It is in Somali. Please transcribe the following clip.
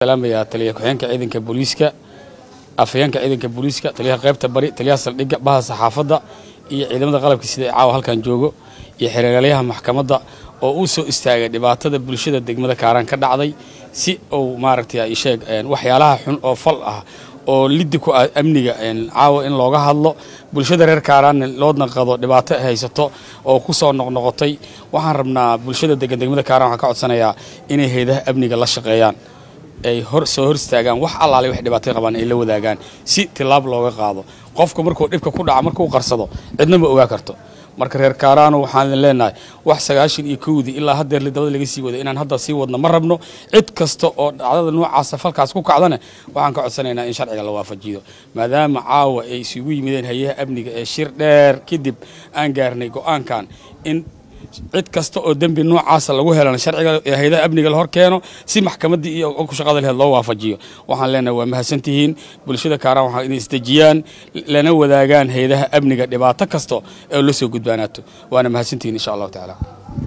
salaamayaa taliya ku-xigeenka ciidanka booliiska afhayeenka ciidanka booliiska taliyaha qaybta bari taliyaha saldhigga baha saxaafadda iyo ciidamada qalabka sida caawa halkan joogo iyo xereeralyaha maxkamadda oo uu soo istaagay dhibaatada bulshada degmada kaaraan ka dhacday si uu maaragtay sheeg waxyaalaha xun oo fal ah oo liddi ku ah amniga caawa in looga hadlo bulshada reer kaaraanna loo naqado dhibaato haysato oo ku soo noqnoqotay waxaan rabnaa bulshada degan degmada kaaraan waxaan ka codsanayaa inay hayadaha amniga la shaqeeyaan ay hor soo hor istaagaan wax allaale wax dhibaatay qabaan ay la wadaagaan si tilaab looga qaado qofka markuu dhibka ku dhaca markuu qarsado cidna ma ogaa karto marka reer kaaraano waxaan idin leenahay wax sagaashan iyo kowdii ilaa haddeer lidabada laga sii wada inaan hadda sii wadno ma rabno cid kasta oo dhacdada noocaasa falkaas ku kacdana waxaan ka codsanaynaa in sharciga la waafajiyo maadaama caawa ay isugu yimideen hayaha amniga ee shir dheer kadib aan gaarnay go-aankan in cid kasta oo dembi noocaasa lagu helana sharciga hayadaha amniga la hor keeno si maxkamaddii iyo ku shaqada laheed loo waafajiyo waxaan leenahay waa mahadsantihiin bulshada kaaraan waxaa inay isdejiyaan lana wadaagaan hayadaha amniga dhibaato kasta oo la soo gudbaanaato waana mahadsantihiin insha allahu tacaala